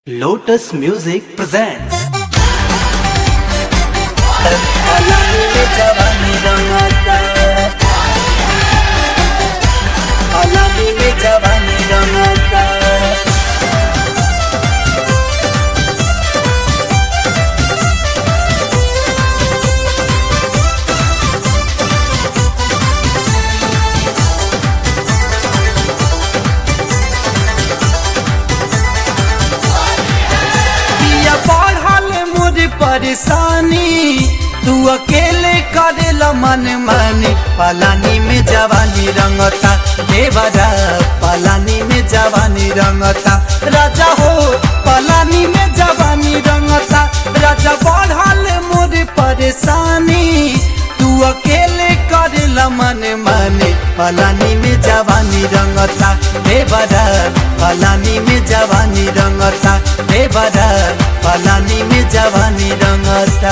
Lotus Music presents पिया बढ़ल मोर परेशानी तू अकेले करेला मन मानी पलानी में जवानी रंगता देवरा पलानी में जवानी रंगता राजा हो पलानी में जवानी रंगता राजा बढ़ल मोर परेशानी तू अकेले करेला मन माने पलानी में जवानी रंगता देवरा पलानी में जवानी रंगता देवरा पलानी में जवानी रंगता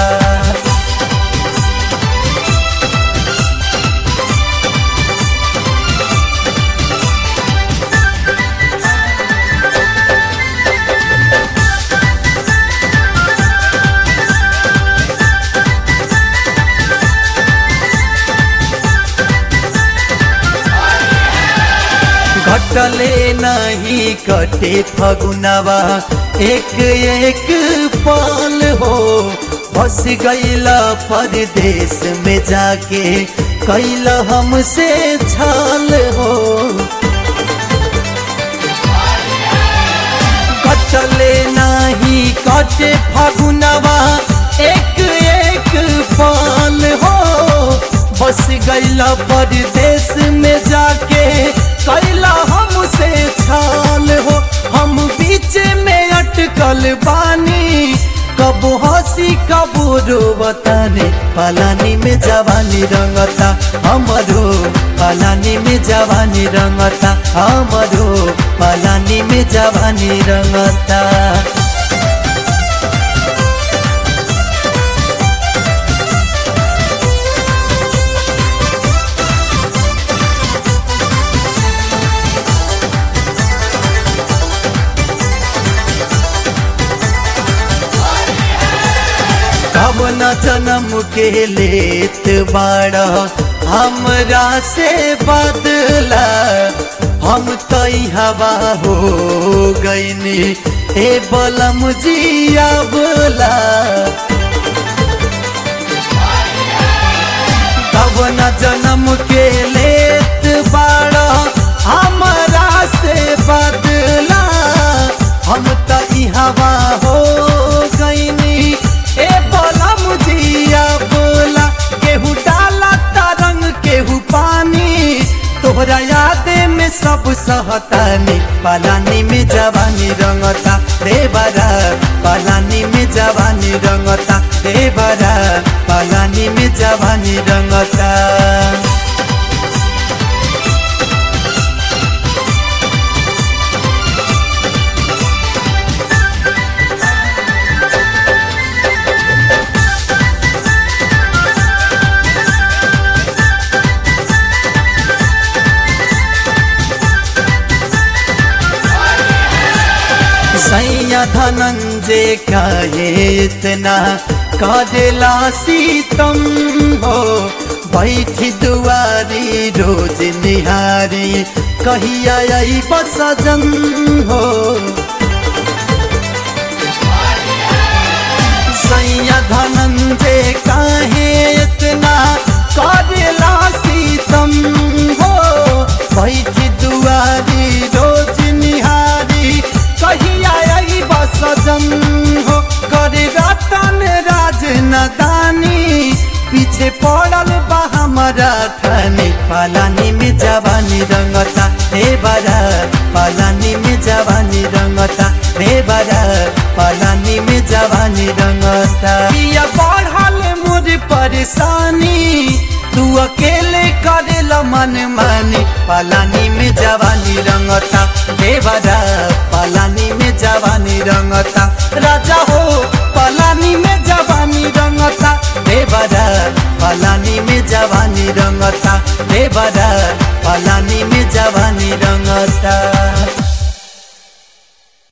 घटले नहीं कटे फगुनवा एक एक पल हो बस गईला परदेश में जाके कैला हमसे छल हो कटले नहीं कटे फगुनवा एक एक पल हो बस गईला परदेश में जाके कैला हमसे छाल हो हम बीच में अटकल बानी कब हंसी कब रोवताने पलानी में जवानी रंगता हमरो पलानी में जवानी रंगता हमरो पलानी में जवानी रंगता कब न जन्म के लेत बाड़ा हमरा से बदला हम तई हवा हो गईनी ए बलम जिया बोला कब न जन्म के लेत बाड़ा हमरा से बदला हम तई हवा हो गईनी ए बोला मुझिया बोला केहू डाला तरंग केहू पानी तोहरा याद में सब सहतानी पलानी में जवानी रंगता देवरा पलानी में जवानी रंगता देवरा पलानी में जवानी रंगता सैया धनंजय काहे इतना काजला सीतम हो बैठी दुआरी रोज निहारी कहिया आई बसजन हो सैया धनंजय काहे इतना काजला सीतम हो बैठी दुआरी रोज निहारी कहिया आई बसजन हो करे रतन राज नदानी पीछे पड़ल बा हमारा थाने पालानी में जवानी रंगता हे बरा पालानी में जवानी रंगता हे बरा पालानी में जवानी रंगता पिया बढ़ल मोर परेशानी तू अकेले करेला मन मानी पलानी में जवानी रंगता देवरा पलानी में जवानी रंगता राजा हो पलानी में जवानी रंगता देवरा पलानी में जवानी रंगता देवरा पलानी में जवानी रंगता